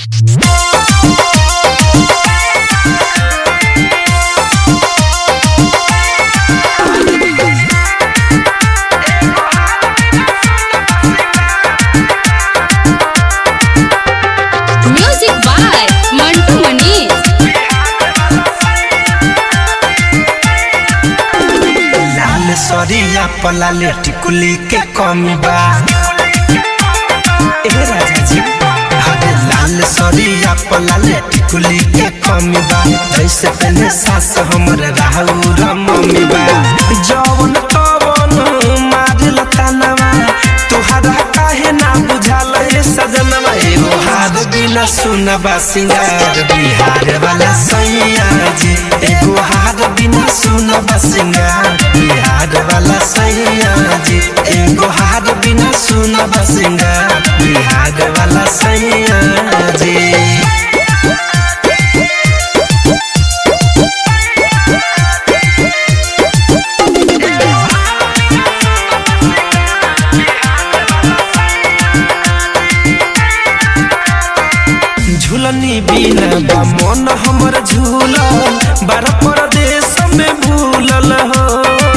music by Mantu Manish Lal सरिया पलाले टिकुली के कमी बा ए राजा जी अरे लाल सरिया पलाले टिकुली के कमी बा जैसे पहले सास हमर राहु मम्मी बा जवन तवन मारल तानवा तुहरा काहे ना बुझाल ए सजनवा एगो हार बिना सुनबा सिंगार बिहार वाला सैया जी एगो हार बिना सुनबा सिंगार बिहार वाला सैया जी एगो हार बिना सुनबा सिंगार बिहार वाला सैया जी झूलनी बिना बा मन हमर झूलल बार परदेश में भूलल हो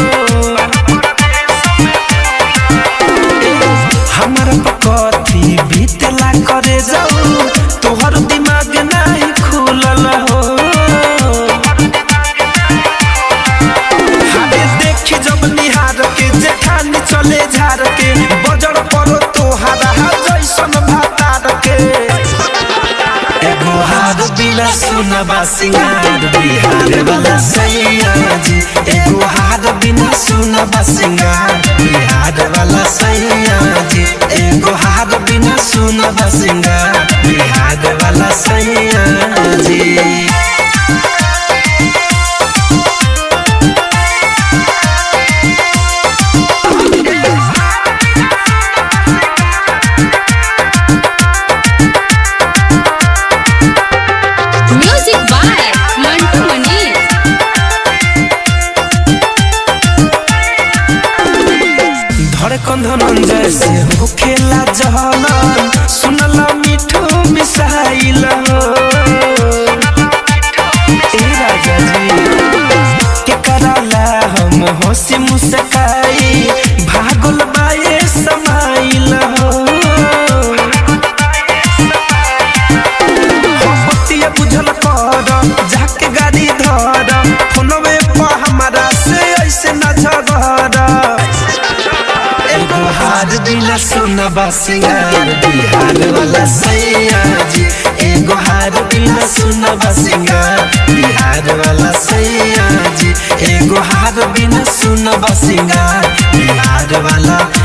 हमर कथी बीतला करे जाऊ तोहर दिमाग नहीं खुलल हो हारे देखी जब निहार के जेठानी चले झार के बजर परो तोहारा जैसन भातार के एगो हार बिना सुनबा सिंगार बिहार वाला सैया जी एगो हार बिना सुनबा सिंगार बिहार वाला सैया जी एगो हार बिना सुनबा सिंगार बिहार वाला सैया जी म्यूजिक बाय मंटू मनीष धड़कन धनंजय से होखेला जहलन सुनला मिठू मिसाइल हो ए राजा जी के कराला हम हंसी मुस्काई भागल बाए समाइल हो बतिया बुझल कर जाके गाड़ी धर फोनवे पर हमारा से ऐसे न झगड़ एगो हार बिना सुनबा सिंगार बिहार वाला सैया जी एगो हार बिना सुनबा सिंगार बिहार वाला सैया जी एगो हार बिना सुनबा सिंगार बिहार वाला